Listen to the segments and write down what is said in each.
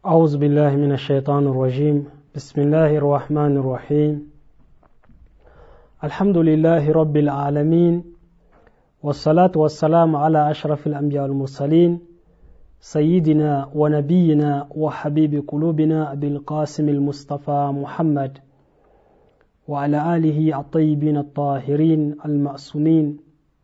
أعوذ بالله من الشيطان الرجيم بسم الله الرحمن الرحيم الحمد لله رب العالمين والصلاة والسلام على أشرف الأنبياء والمرسلين سيدنا ونبينا وحبيب قلوبنا أبي القاسم المصطفى محمد وعلى آله الطيبين الطاهرين المأسومين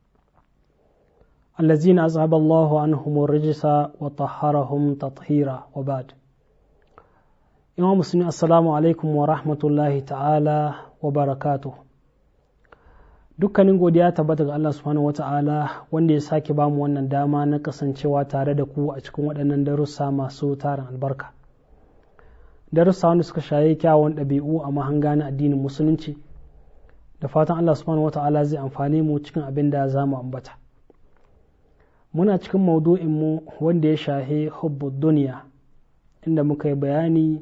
الذين أذهب الله عنهم الرجس وطهرهم تطهيرا وبعد Imam Musulmi Assalamu alaikum wa rahmatullahi ta'ala wa barakatuh. Dukkanin godiya tabbata ga Allah subhanahu wa ta'ala wanda ya sake bamu wannan dama na kasancewa tare da ku a cikin waɗannan darussa masu tarin albarka. Darussa wanda suka shaye kyawun ɗabi'u a mahanga na addinin musulunci, da fatan Allah subhanahu wa ta'ala zai amfane mu cikin abin da za mu ambata. Muna cikin maudu'in mu wanda ya shahe hubbu duniya, inda muka yi bayani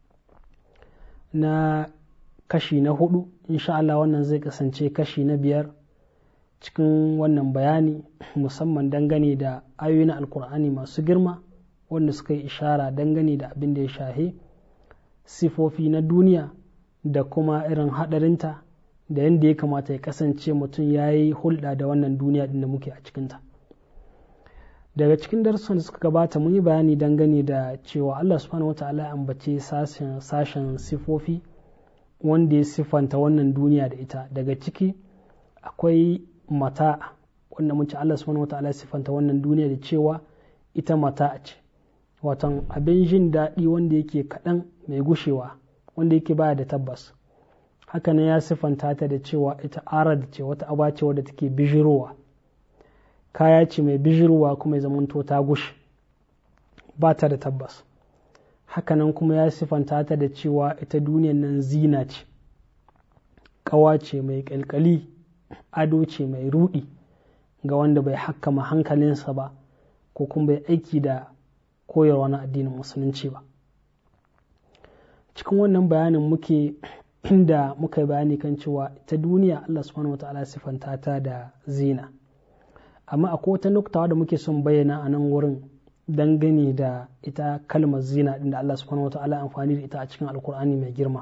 na kashi na hudu insha Allah wannan zai kasance kashi na biyar cikin wannan bayani musamman dangane da ayoyi na alkur'ani masu girma wanda suka yi ishara dangane da abin da ya shahe sifofi na duniya da kuma irin hadarinta da yadda ya kamata ya kasance mutum ya yi hulɗa da wannan duniya din da muke a cikinta daga cikin darussan da suka gabata mun yi bayani dangane da cewa Allah subhanahu wata'ala ya ambace sashen sifofi wanda ya siffanta wannan duniya da ita daga ciki akwai mata wanda mun ce Allah subhanahu wata'ala ya siffanta wannan duniya da cewa ita mata ce watan abin jin daɗi wanda yake kaɗan mai gushewa wanda yake baya da tabbas hakanan ya siffanta ta da cewa ita arad ce wata aba ce wadda take bijirowa kaya ce mai bijirwa kuma ya zamanto ta gushi ba ta da tabbas hakanan kuma ya sifanta ta da cewa ita duniyan nan zina ce ƙawa ce mai ƙalƙali ado ce mai ruɗi ga wanda bai hakkama hankalinsa ba ko kuma bai aiki da koyarwa na addinin musulunci ba cikin wannan bayanin muke inda muka yi bayani kan cewa ita duniya Allah subhanahu wa ta'ala sifanta ta da zina amma akwai wata nuktawa da muke son bayyana a nan wurin dangane da ita kalmar zina din da Allah subhanahu wa ta'ala amfani da ita a cikin alkur'ani mai girma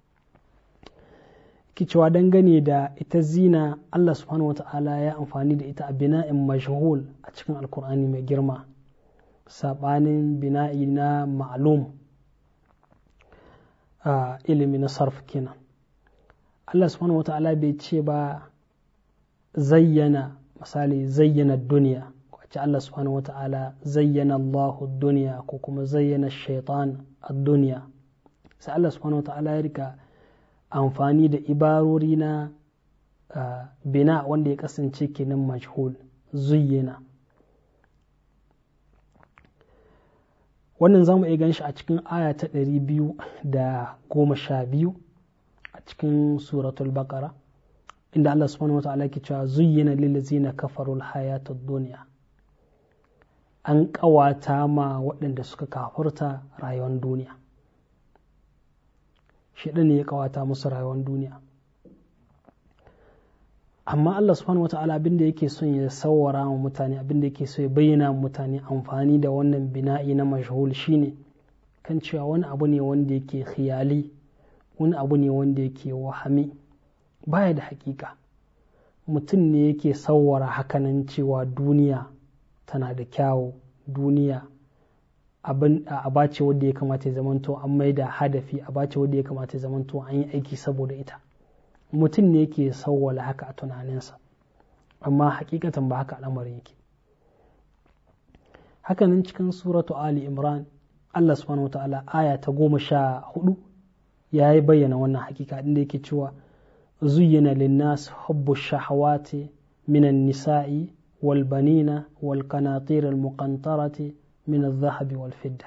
cewa dangane da ita zina Allah subhanahu wa ta'ala ya amfani da ita a bina'in mashhul a cikin alkur'ani mai girma sabanin bina'i na ma'lum a ilimi na sarf kenan Allah subhanahu wa ta'ala bai ce ba zayyana misali zayyana duniya wacce Allah subhanahu wa ta'ala zayyana Allahu duniya ko kuma zayyana shaitan a duniya sai Allah subhanahu wa ta'ala ya rika amfani da ibarori na bina wanda ya kasance kenan majhul zuyyana wannan za mu iya gan shi a cikin aya ta ɗari biyu da goma sha biyu a cikin suratul baqara inda Allah subhanahu wata'ala ke cewa zuyyina lillazina kafarul hayatud dunya an ƙawata ma waɗanda suka kafurta rayuwar duniya shi ne ya ƙawata musu rayuwar duniya amma Allah subhanahu wata'ala abinda yake son ya sawara wa mutane abinda yake so ya bayyana wa mutane amfani da wannan bina'i na mashhul shine kan cewa wani abu ne wanda yake khiyali wani abu ne wanda yake wahami baya da hakika mutum ne yake sauwara hakanan cewa duniya tana da kyawu duniya a bace wadda ya kamata ya zamanto an mai da hadafi a bace wadda ya kamata ya zamanto an yi aiki saboda ita mutum ne yake sauwala haka a tunaninsa amma hakikatan ba haka al'amarin yake hakanan cikin suratu ali imran allah subhanahu wa ta'ala aya ta goma sha hudu ya yi bayyana wannan hakika inda yake cewa زين للناس حب الشهوات من النساء والبنين والقناطير المقنطرة من الذهب والفضة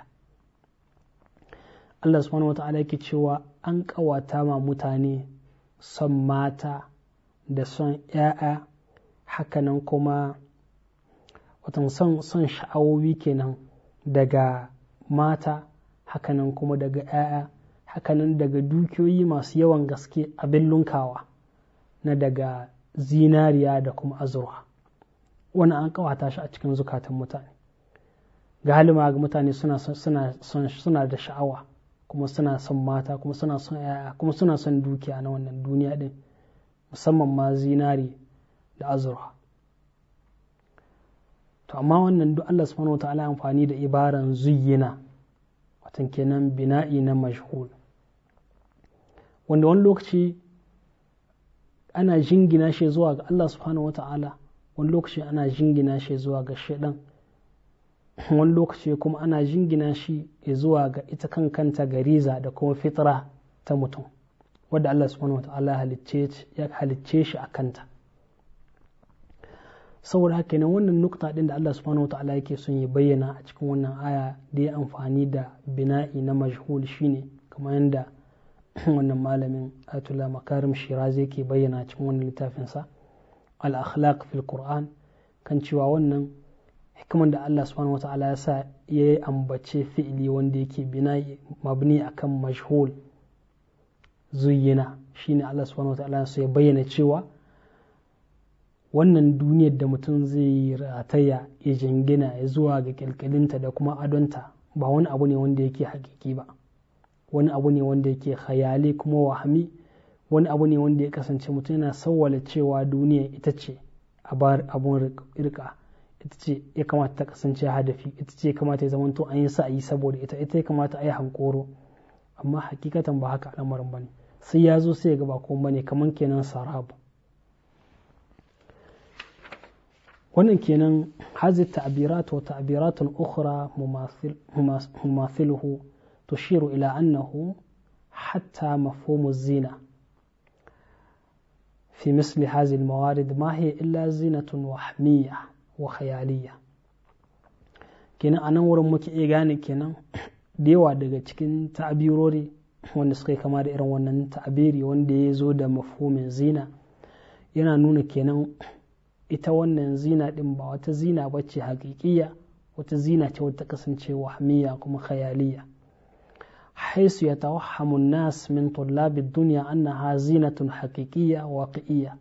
Allah subhanahu wa ta'ala yake cewa an ƙawata ma mutane son mata da son ‘ya'ya hakanan kuma watan son son sha'awowi kenan daga mata hakanan kuma daga ‘ya'ya hakanan daga dukiyoyi masu yawan gaske abin lunkawa na daga zinariya da kuma azurwa wani an kawata shi a cikin zukatan mutane galima ga mutane suna da sha'awa kuma suna son mata kuma suna son yaya kuma suna son dukiya na wannan duniya din musamman ma zinari da azurfa to amma wannan duk Allah subhanahu wa ta'ala amfani da ibaran zuyyina watan kenan bina'i na mashhul wanda wani lokaci ana jingina shi zuwa ga Allah subhanahu wa ta'ala wani lokaci ana jingina shi zuwa ga shaidan wani lokaci kuma ana jingina shi zuwa ga ita kan kanta gariza da kuma fitra ta mutum wadda Allah subhanahu wa ta'ala ya halicce shi a kanta saboda haka ne wannan nukta din da Allah subhanahu wa ta'ala yake son ya bayyana a cikin wannan aya da ya amfani da bina'i na majhul shine kamar yadda wannan malamin Ayatollah Makarim Shirazi yake bayyana cikin wannan littafinsa al-akhlaq fil Qur'an kan cewa wannan hikiman da Allah subhanahu wata'ala ya sa ya yi ambace fi'ili wanda yake bina'i mabni akan majhul zuyyina shine Allah subhanahu wata'ala ya bayyana cewa wannan duniyar da mutum zai rataya ya jingina ya zuwa ga kyalkyalinta da kuma adonta ba wani abu ne wanda yake hakiki ba wani abu ne wanda yake khayali kuma wahami wani abu ne wanda ya kasance mutum yana sawwala cewa duniya ita ce abun rika ita ce ya kamata ta kasance hadafi ita ce ya kamata ya zamanto an yi sa'ayi saboda ita ita ya kamata a yi hankoro amma hakikatan ba haka al'amarin bane sai ya zo sai ya ga ba kuma bane kaman kenan sarabu wannan kenan hazi ta'birat wa ta'birat ukhra mumathiluhu tushiru ila annahu hatta mafhumu zina في مثل هذه الموارد ما هي إلا زينة وهمية وخيالية kenan a nan wurin muke iya gane kenan da yawa daga cikin ta'abirori wanda suka yi kama da irin wannan ta'abiri wanda ya zo da mafhumin zina yana nuna kenan ita wannan zina din ba wata zina ba ce haƙiƙiya wata zina ce wata kasance wahmiya kuma khayaliya حيث يتوهم الناس من طلاب الدنيا أنها زينة حقيقية واقعية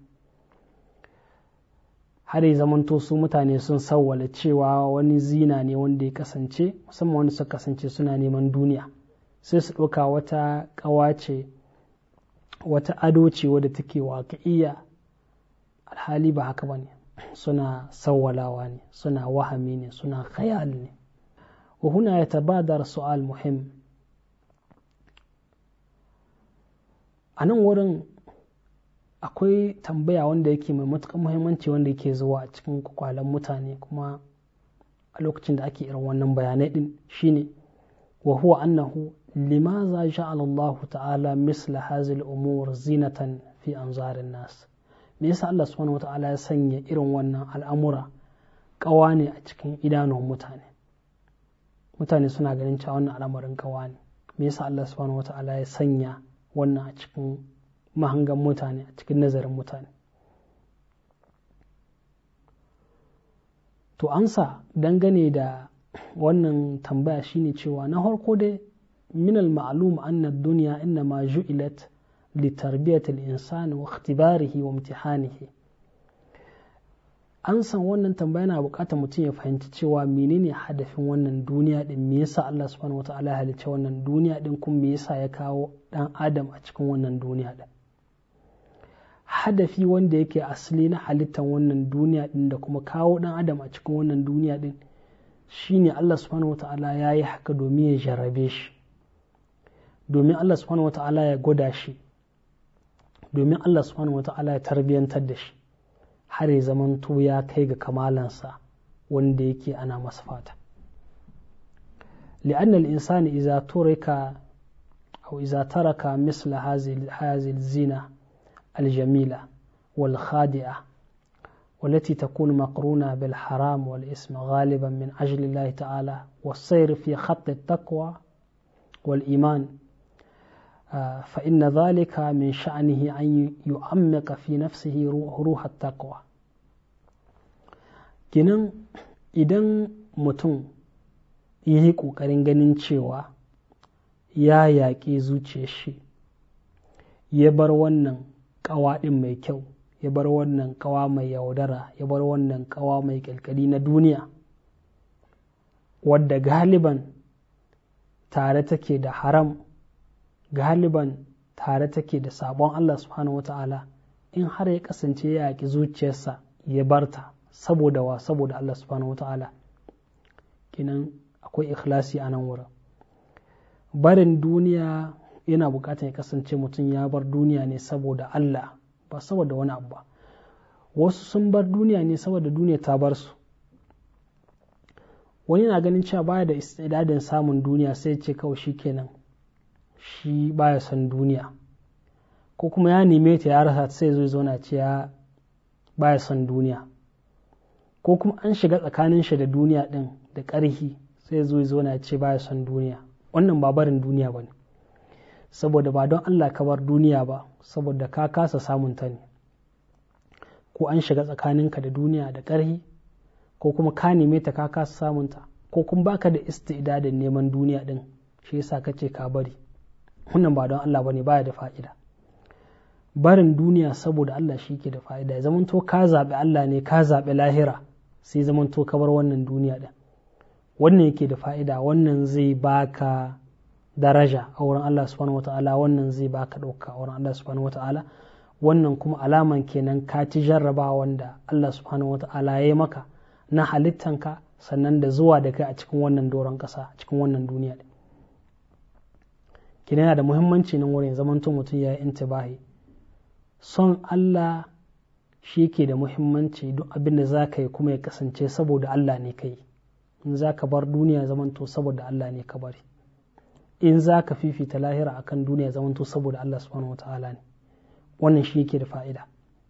har ya zamanto su mutane sun sawwala cewa wani zina ne wanda ya kasance musamman wanda suka kasance suna neman duniya sai su ɗauka wata ƙawace wata ado ce wadda take waƙi'iyya alhali ba haka ba ne suna sawwalawa ne suna wahami ne suna khayal ne wa huna ya tabadar su'al muhim a nan wurin akwai tambaya wanda yake mai matuƙar muhimmanci wanda yake zuwa a cikin kwakwalen mutane kuma a lokacin da ake irin wannan bayanai din shine wa huwa annahu limaza ja'ala Allah ta'ala misla hazil umur zinatan fi anzarin nas me yasa Allah subhanahu wa ta'ala ya sanya irin wannan al'amura kawa ne a cikin idanun mutane mutane suna ganin cewa wannan al'amarin kawa ne me yasa Allah subhanahu wa ta'ala ya sanya wannan a cikin mahangan mutane a cikin nazarin mutane to ansa dangane da wannan tambaya shine cewa na harko dai minal ma'lum anna duniya inna ma ju'ilat li tarbiyati al-insani wa ikhtibarihi wa imtihanihi an san wannan tambaya na bukatar mutum ya fahimci cewa menene hadafin wannan duniya din me yasa Allah subhanahu wata'ala ya halicce wannan duniya din kuma me yasa ya kawo dan adam a cikin wannan duniya din hadafi wanda yake asali na halittar wannan duniya din da kuma kawo dan adam a cikin wannan duniya din shine Allah subhanahu wata'ala ya yi haka domin ya jarrabe shi domin Allah subhanahu wata'ala ya gwada shi domin Allah subhanahu wata'ala ya tarbiyantar da shi har ya zamanto ya kai ga kamalansa wanda yake ana masa fata لأن الإنسان إذا ترك أو إذا ترك مثل هذه هذه الزينة الجميلة والخادئة والتي تكون مقرونة بالحرام والإثم غالبا من أجل الله تعالى والسير في خط التقوى والإيمان فإن ذلك من شأنه أن يعمق في نفسه روح التقوى kinan idan mutum ya yi ƙoƙarin ganin cewa ya yaƙi zuciyar shi ya bar wannan ƙawa ɗin mai kyau ya bar wannan ƙawa mai yaudara ya bar wannan ƙawa mai ƙyalƙyali na duniya wadda galiban tare take da haram galiban tare take da sabon Allah subhanahu wa ta'ala in har ya kasance ya yaƙi zuciyarsa ya barta saboda wa saboda Allah subhanahu wa ta'ala kinan akwai ikhlasi a nan wurin barin duniya yana bukatar ya kasance mutum ya bar duniya ne saboda Allah ba saboda wani abu ba wasu sun bar duniya ne saboda duniya ta bar su wani na ganin cewa baya da istidadin samun duniya sai ce kawai shi kenan shi baya son duniya ko kuma ya neme ta ya rasa sai zo zauna ce ya baya son duniya ko kuma an shiga tsakanin shi da duniya din da ƙarhi sai zo zauna ce baya son duniya wannan ba barin duniya ba ne saboda ba don Allah ka bar duniya ba saboda ka kasa samun ta ne ko an shiga tsakaninka da duniya da ƙarhi ko kuma ka neme ta ka kasa samun ta ko kuma baka da istidadin neman duniya din shi yasa kace ka bari wannan ba don Allah bane baya da fa'ida barin duniya saboda Allah shi ke da fa'ida ya zamanto ka zaɓi Allah ne ka zaɓi lahira sai zamanto ka bar wannan duniya din wannan yake da fa'ida wannan zai baka daraja a wurin Allah subhanahu wata'ala wannan zai baka ɗauka a wurin Allah subhanahu wata'ala wannan kuma alaman kenan ka ci jarraba wanda Allah subhanahu wata'ala ya yi maka na halittanka sannan da zuwa da kai a cikin wannan doron ƙasa a cikin wannan duniya ɗin kina yana da muhimmanci nan wurin zamanto mutum ya yi intibahi son Allah shi ke da muhimmanci duk abin da za ka yi kuma ya kasance saboda Allah ne ka yi in za ka bar duniya zamanto saboda Allah ne ka bari in za ka fifita lahira akan duniya zamanto saboda Allah subhanahu wata'ala ne wannan shi yake da fa'ida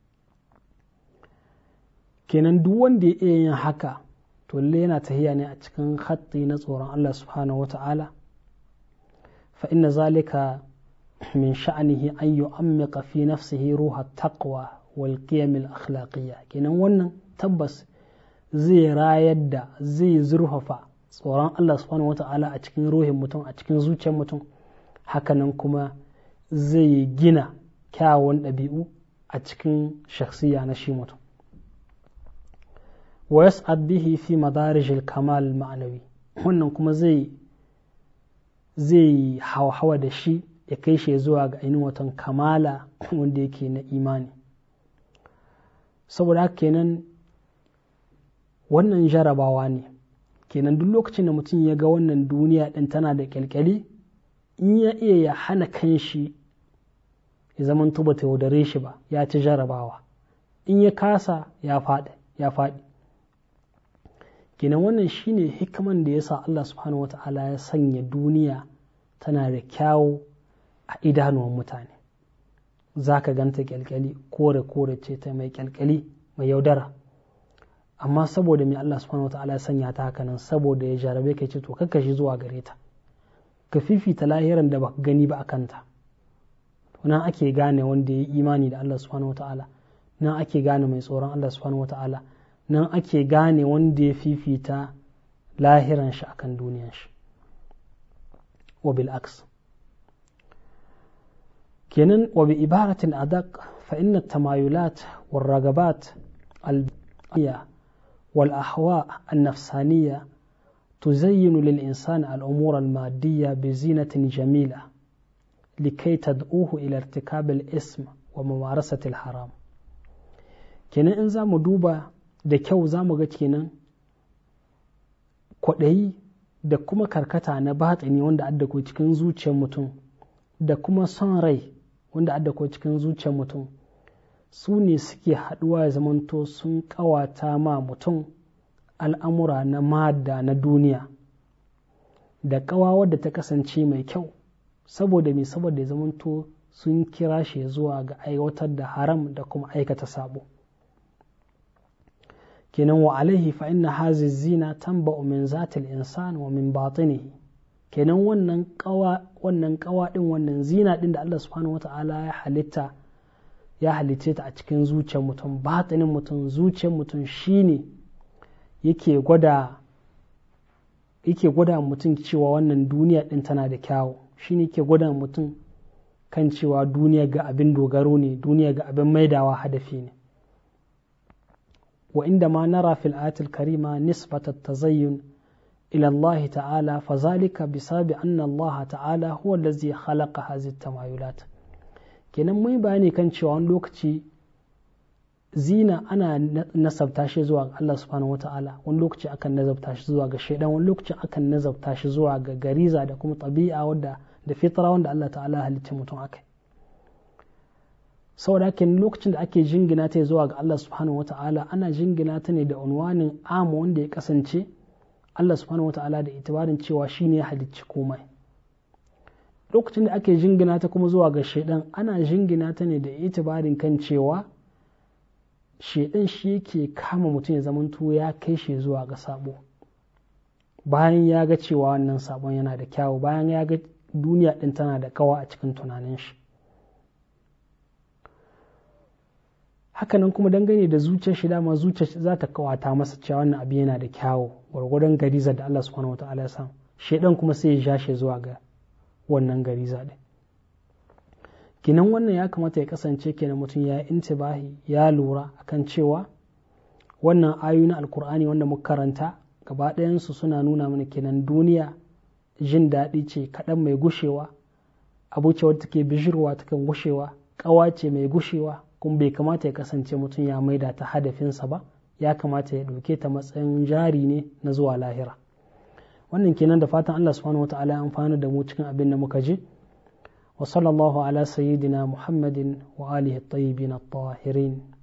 kenan duk wanda ya iya yin haka to lalle yana tahiya ne a cikin hatti na tsoron Allah subhanahu wata'ala fa inna zalika min sha'anihi an yu'ammiqa fi nafsihi ruha taqwa wal qiyam al akhlaqiyya kenan wannan tabbas zai rayar da zai zurfafa tsoron Allah subhanahu wata'ala a cikin ruhin mutum a cikin zuciyar mutum hakanan kuma zai gina kyawun ɗabi'u a cikin shakhsiya na shi mutum wa yas'ad bihi fi madarijil kamal ma'anawi wannan kuma zai zai hawa da shi ya kai shi zuwa ga ainihin watan kamala wanda yake na imani saboda haka kenan wannan jarabawa ne kenan duk lokacin da mutum ya ga wannan duniya ɗin tana da kyalkyali in ya iya ya hana kanshi ya zaman tuba ta yaudare shi ba ya ci jarabawa in ya kasa ya faɗi ya faɗi kenan wannan shine hikiman da yasa Allah subhanahu wata'ala ya sanya duniya tana da kyawu a idanuwan mutane za ka ganta kyalkyali kore kore ce ta mai kyalkyali mai yaudara amma saboda mai Allah subhanahu wata'ala ya sanya ta haka nan saboda ya jarabe ka ce to kakka shi zuwa gare ta ka fifita lahiran da baka gani ba a kanta nan ake gane wanda ya yi imani da Allah subhanahu wata'ala nan ake gane mai tsoron Allah subhanahu wata'ala nan ake gane wanda ya fifita lahiran shi akan duniyan shi wa bil aks kenan wa bi ibaratin adaq fa inna tamayulat wal ragabat al wal ahwa an nafsaniyya تزين للإنسان الأمور المادية بزينة جميلة لكي تدعوه إلى ارتكاب الإثم وممارسة الحرام kenan in za mu duba da kyau za mu ga kenan kwaɗayi da kuma karkata na batsini wanda adda ko cikin zuciyar mutum da kuma son rai wanda adda ko cikin zuciyar mutum su ne suke haɗuwa ya zamanto sun ƙawata ma mutum al'amura na madda na duniya da ƙawa wadda ta kasance mai kyau saboda mai saboda ya zamanto sun kira shi zuwa ga aiwatar da haram da kuma aikata sabo kenan wa alaihi fa inna hazi zina tanba'u min zatil insan wa min batinihi kenan wannan kawa wannan kawa din wannan zina din da Allah subhanahu wata'ala ya halitta ya halice ta a cikin zuciyar mutum batinin mutum zuciyar mutum shine yake gwada yake gwada mutum cewa wannan duniya din tana da kyawu shine yake gwada mutum kan cewa duniya ga abin dogaro ne duniya ga abin maidawa hadafi ne وعندما نرى في الآية الكريمة نسبة التزين ila Allah ta'ala fa zalika bisabi anna Allah ta'ala huwa allazi khalaqa hadhihi tamayulat kenan mun bayani kan cewa wani lokaci zina ana nasabta shi zuwa ga Allah subhanahu wata'ala wani lokaci akan nazabta shi zuwa ga shaidan wani lokaci akan nazabta shi zuwa ga gariza da kuma tabi'a wadda da fitra wanda Allah ta'ala halitta mutum akai saboda haka lokacin da ake jingina ta zuwa ga Allah subhanahu wata'ala ana jingina ta ne da unwanin amu wanda ya kasance Allah subhanahu wata'ala da itibarin cewa shi ne ya halicci komai lokacin da ake jingina ta kuma zuwa ga shaidan ana jingina ta ne da itibarin kan cewa shaidan shi yake kama mutum ya zamanto ya kai shi zuwa ga sabo bayan ya ga cewa wannan sabon yana da kyawu bayan ya ga duniya din tana da kawa a cikin tunanin shi hakanan kuma dangane da zuciyar shi dama zuciyar za ta kawata masa cewa wannan abu yana da kyawu gwargwadon gariza da Allah subhanahu wataala ya san shaidan kuma sai ya ja shi zuwa ga wannan gariza din kinan wannan ya kamata ya kasance kenan mutum ya intibahi ya lura akan cewa wannan ayoyi na alkur'ani wanda muka karanta gaba ɗayansu suna nuna mana kenan duniya jin daɗi ce kaɗan mai gushewa abu ce wadda take bishirwa takan gushewa ƙawa ce mai gushewa kuma bai kamata ya kasance mutum ya maida ta hadafinsa ba ya kamata ya ɗauke ta matsayin jari ne na zuwa lahira wannan kenan da fatan Allah subhanahu wataala ya amfana da mu cikin abin da muka ji wa sallallahu ala sayyidina muhammadin wa alihi at-tayyibin at-tahirin